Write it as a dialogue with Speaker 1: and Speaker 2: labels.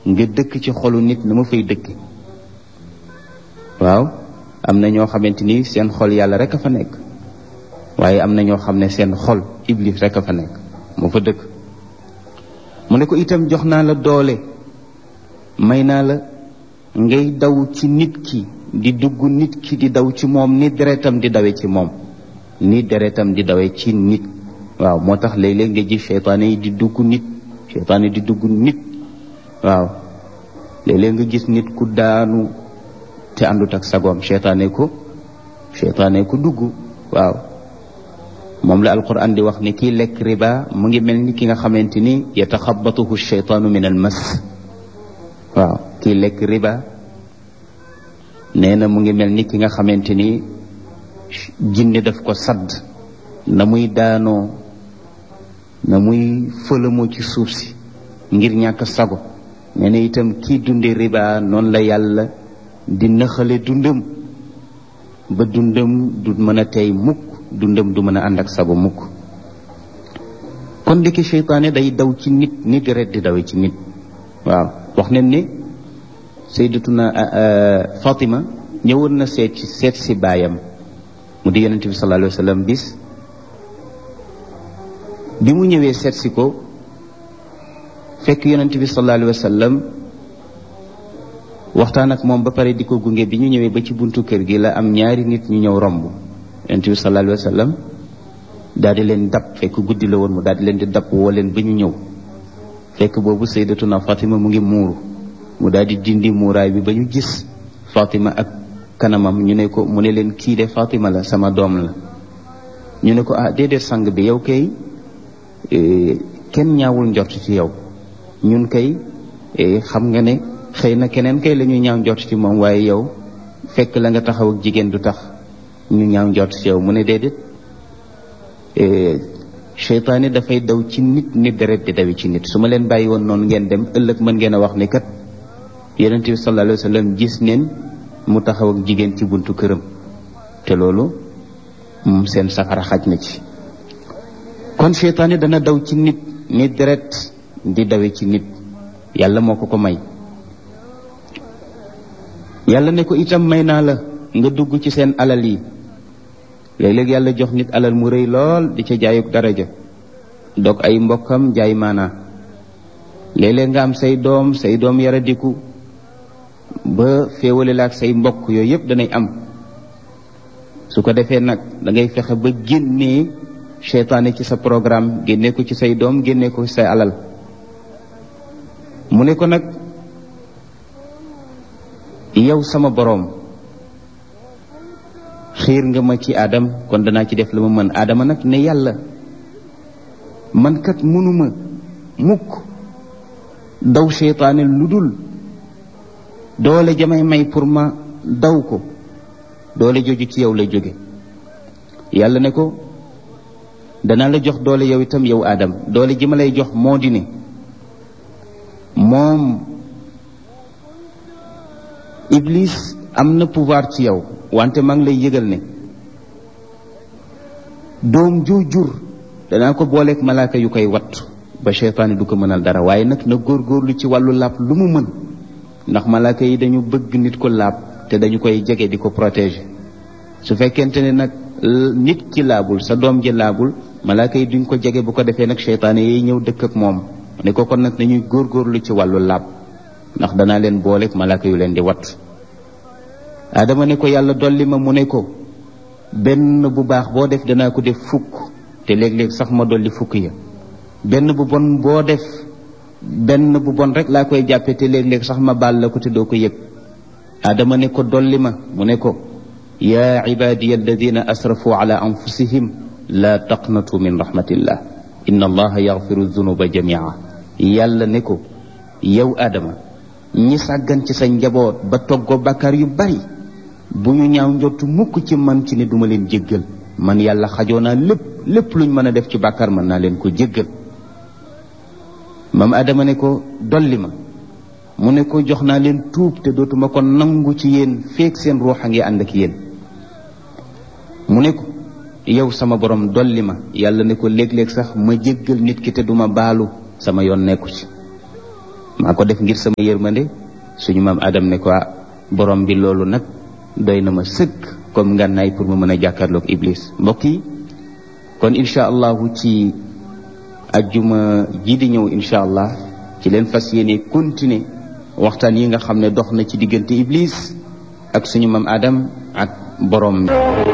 Speaker 1: nga dëkk ci xolu nit na ma fay dëkk waaw am na ñoo xamante ni seen xol yàlla rek a fa nekk waaye am na ñoo xam ne seen xol iblis rek a fa nekk moo fa dëkk mu ne ko itam jox naa la doole may naa la ngay daw ci nit ki di dugg nit ki di daw ci moom ni deretam di dawe ci moom ni deretam di dawe ci nit waaw moo tax léeg-léeg nga gis seytaane yi di dugg nit seytaane di dugg nit waaw léeg-léeg nga gis nit ku daanu te àndut ak sagoom seytaane ko seytaane ko dugg waaw moom la alquran di wax ni kii lekk riba mu ngi mel ni ki nga xamante ni yataxabatuhu sheytaanu min al mas waaw kii lekk riba nee na mu ngi mel ni ki nga xamante ni jinne daf ko sadd na muy daanoo na muy fëlamoo ci suuf si ngir ñàkk sago nee na itam kii dunde riba noonu la yàlla di nëxale dundam ba dundam du mën a tey mukk dundam du mën a ànd ak sago mukk kon ndiki seytaane day daw ci nit ni deret di dawe ci nit waaw wax nañ ne sayyidatuna Fatima ñëwoon na seet ci seet si baayam mu di yonente bi sallallahu alayhi wa sallam bis bi mu ñëwee seet si ko fekk yonente bi sallallahu alayhi wa sallam waxtaan ak moom ba pare di ko gunge bi ñu ñëwee ba ci buntu kër gi la am ñaari nit ñu ñëw romb yonente bi sallallahu alayhi wa sallam daal di leen dab fekk guddi la woon mu daal di leen di dab woo leen ba ñu ñëw fekk boobu sayyidatuna Fatima mu ngi muuru mu daal di dindi muuraay bi ba ñu gis Fatima ak kanamam ñu ne ko mu ne leen kii de Fatima la sama doom la ñu ne ko ah déedéet sang bi yow kay kenn ñaawul njort ci yow ñun kay xam nga ne xëy na keneen kay la ñuy ñaaw njort ci moom waaye yow fekk la nga taxaw ak jigéen du tax ñu ñaaw njort ci yow mu ne déedéet seytaane dafay daw ci nit nit deret di dawi ci nit su ma leen bàyyi woon noonu ngeen dem ëllëg mën ngeen a wax ni kat yonente bi sallallahu alayhi wa sallam gis neen mu taxaw ak jigéen ci buntu këram te loolu moom seen safara xaj na ci kon seytaane dana daw ci nit nit deret di dawe ci nit yàlla moo ko ko may yàlla ne ko itam may naa la nga dugg ci seen alal yi léeg-léeg yàlla jox nit alal mu rëy lool di ca jaayuk daraja dog ay mbokkam jaay maanaa léeg-léeg nga am say doom say doom yaradiku ba féewale la ak say mbokk yooyu yëpp danay am su ko defee nag da ngay fexe ba génnee seytaane ci sa programme génnee ko ci say doom génnee ko ci say alal mu ne ko nag yow sama boroom xiir nga ma ci aadam kon danaa ci def la ma mën aadama nag ne yàlla man kat mënuma mukk daw seytaane lu dul doole jamay may pour ma daw ko doole joju ci yow lay jóge yàlla ne ko danaa la jox doole yow itam yow aadam doole ji ma lay jox moo di ne moom iblis am na pouvoir ci yow wante maa ngi lay yëgal ne doom ju jur danaa ko booleeg malaaka yu koy wat ba seytaane du ko mënal dara waaye nag na góorgóorlu ci wàllu laab lu mu mën ndax malaaka yi dañu bëgg nit ko laab te dañu koy jege di ko protéger su fekkente ne nag nit ki laabul sa doom ji laabul malaaka yi duñ ko jege bu ko defee nag seytaane yi ñëw dëkk ak moom ne ko kon nag nañuy góorgóorlu ci wàllu laab ndax danaa leen booleeg malaaka yu leen di wat adama ne ko yàlla dolli ma mu ne ko benn bu baax boo def danaa ko def fukk te léeg-léeg sax ma dolli fukk ya benn bu bon boo def benn bu bon rek laa koy jàppe te léeg-léeg sax ma baal la ko te doo ko yëg adama ne ko dolli ma mu ne ko yaa ibadiya alladina asrafu ala anfusihim la taqnatu min rahmatillah inna allaha yaxfiru dunuba jamia yàlla ne ko yow adama ñi sàggan ci sa njaboot ba toggoo bàkkaar yu bari bu ñu ñaaw njottu mukk ci man ci ne duma leen jéggal man yàlla xajoo naa lépp lépp luñ mën a def ci bàkkaar mën naa leen ko jéggal maam adama ne ko dolli ma mu ne ko jox naa leen tuub te dootuma ko nangu ci yéen feek seen ruux a ngi ànd ak yéen mu ne ko yow sama borom dolli ma yàlla ne ko léeg-léeg sax ma jéggal nit ki te duma baalu sama yoon nekku ci maa ko def ngir sama yërmande suñu maam Adam ne ko borom bi loolu nag doy na ma sëkk comme ngànnaay pour ma mën a jàkkaarloog Iblis mbokk yi kon incha allahu ci ajjuma ji di ñëw incha allah ci leen fas yéene continuer waxtaan yi nga xam ne dox na ci diggante Iblis ak suñu maam Adam ak borom bi